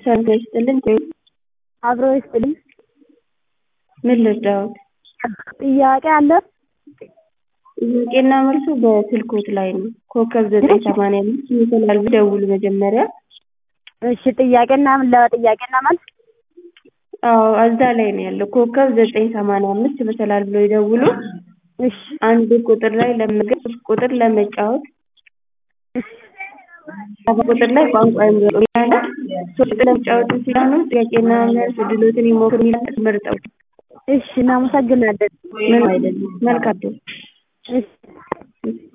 ሰላም ይስጥልኝ አብሮ ይስጥልኝ ምን ልርዳዎት? ጥያቄ አለ? ጥያቄና መልሱ በስልክዎት ላይ ነው ኮከብ ዘጠኝ ሰማንያ አምስት ይመስላል ይደውሉ መጀመሪያ እሺ ጥያቄና ለጥያቄና መልስ አዎ እዛ ላይ ነው ያለው ኮከብ ዘጠኝ ሰማንያ አምስት ይመስላል ብለው ይደውሉ እሺ አንድ ቁጥር ላይ ለመመዝገብ ሶስት ቁጥር ለመጫወት ሰባት ቁጥር ላይ ቋንቋ ይምረጡ ይላል ሶስት ቁጥር ለመጫወት ሲሆኑ ጥያቄና መልስ እድልዎትን ይሞክሩ ይላል መርጠው እሺ እናመሰግናለን ምንም አይደለም መልካም እድል እሺ